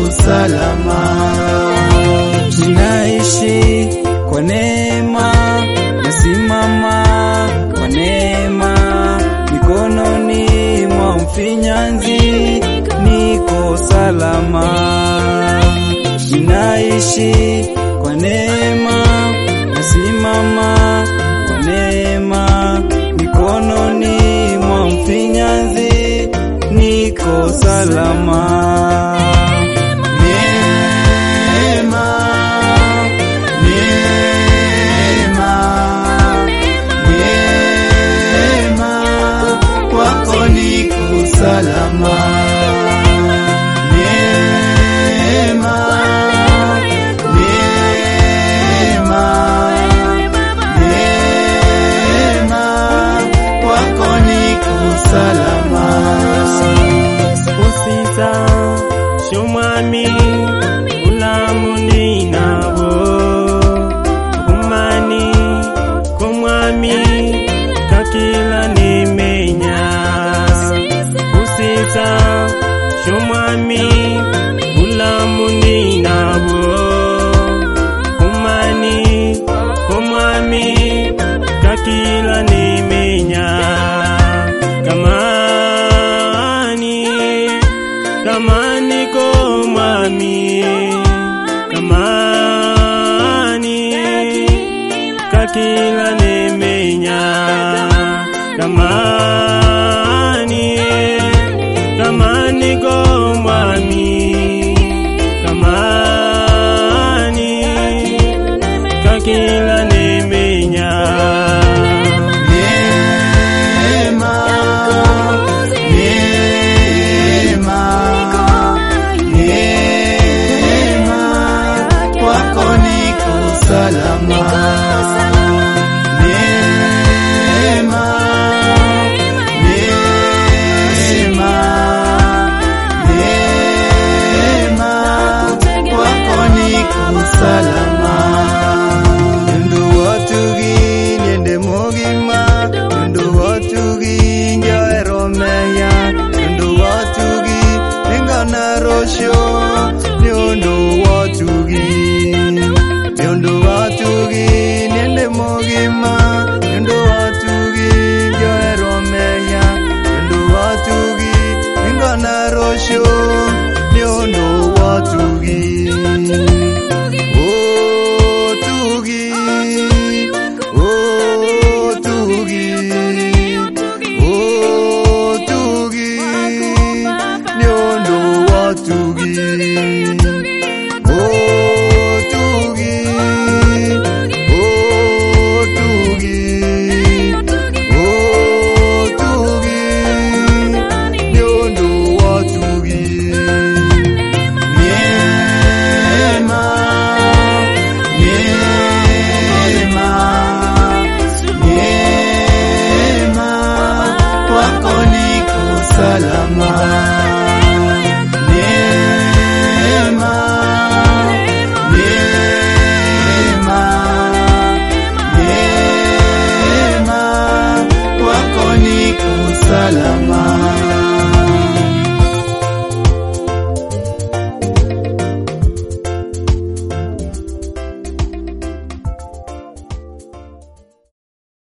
salama. Ninaishi kwa neema, nasimama kwa neema, mikononi mwa mfinyanzi niko salama. Ninaishi kwa neema, nasimama kwa neema, mikononi mwa mfinyanzi niko salama. Neema, neema, neema, kwako niko salama. Neema, neema, neema, kwako niko salama. Usisa shumwami ulamuni nabo kumani kumwami kakila nimenya usisa shumwami ulamuni nabo kumani kumwami kakila nimenya kamani kamani ko mwami kamani kakila nimenya kamani kamani ko mwami kamani kakila nimenya Neema, neema, neema, kwako niko salama. Neema, neema, neema, kwako niko salama. Ndu watugi niende mogima Ndu watugi njoero meya Ndu watugi ningana rosho Ndu watugi Ndu watugi niende mogima